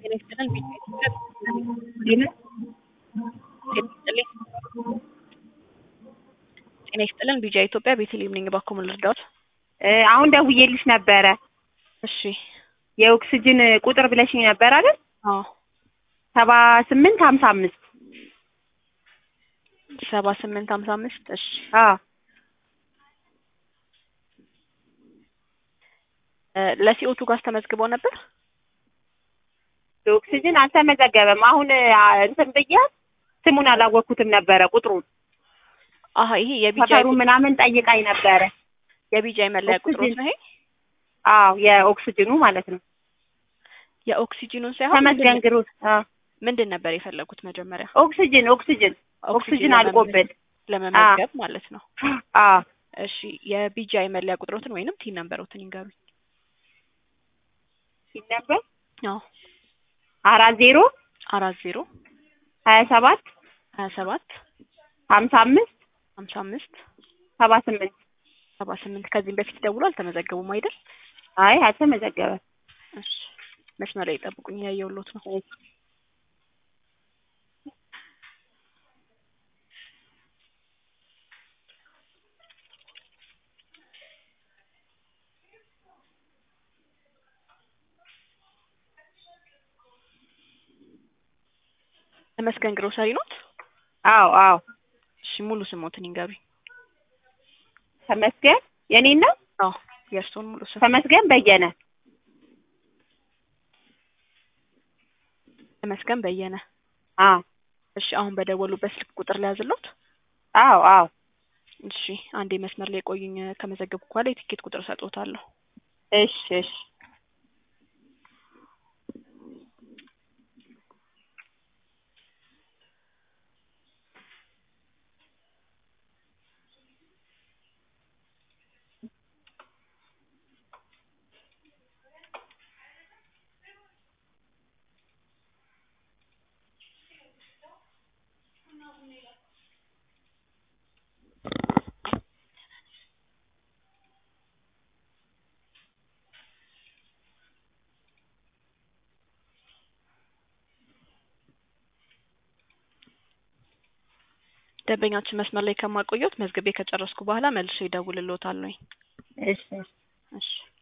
ጤና ይስጥልን ጤና ይስጥልኝ ጤና ይስጥልን ቢጃ ኢትዮጵያ ቤተልሔም ነኝ እባክዎ ምን ልርዳዎት አሁን ደውዬልሽ ነበረ እሺ የኦክስጅን ቁጥር ብለሽኝ ነበር አይደል አዎ ሰባ ስምንት ሀምሳ አምስት ሰባ ስምንት ሀምሳ አምስት እሺ አዎ ለሲኦቱ ጋዝ ተመዝግበው ነበር የኦክስጅን አልተመዘገበም አሁን እንትን ብያት ስሙን አላወቅኩትም ነበረ ቁጥሩን አሀ ይሄ የቢጃ ሰፈሩ ምናምን ጠይቃኝ ነበረ የቢጃ መለያ ቁጥሮት ነው ይሄ አዎ የኦክስጅኑ ማለት ነው የኦክሲጂኑን ሳይሆን ተመስገን ግሩፕ አዎ ምንድን ነበር የፈለጉት መጀመሪያ ኦክስጅን ኦክስጅን ኦክስጅን አልቆብን ለመመዝገብ ማለት ነው አዎ እሺ የቢጃ መለያ ቁጥሮትን ወይንም ቲን ነምበሮትን ይንገሩኝ ሲነበር አዎ አራት ዜሮ አራት ዜሮ ሀያ ሰባት ሀያ ሰባት ሀምሳ አምስት ሀምሳ አምስት ሰባ ስምንት ሰባ ስምንት ከዚህም በፊት ደውሎ አልተመዘገቡም አይደል አይ አልተመዘገበም እሺ መስመር ላይ ይጠብቁኝ እያየሁሎት ነው ተመስገን ግሮሰሪ ኖት አዎ አዎ እሺ ሙሉ ስሞትን ይንገሩኝ ተመስገን የኔን ነው አዎ የእርስዎን ሙሉ ስም ተመስገን በየነ ተመስገን በየነ አዎ እሺ አሁን በደወሉበት ስልክ ቁጥር ሊያዝሎት አዎ አዎ እሺ አንዴ መስመር ላይ ቆዩኝ ከመዘገብኩ በኋላ የቲኬት ቁጥር እሰጥዎታለሁ እሺ እሺ ደንበኛችን መስመር ላይ ከማቆየት መዝግቤ ከጨረስኩ በኋላ መልሼ እደውልልዎታለሁኝ እሺ እሺ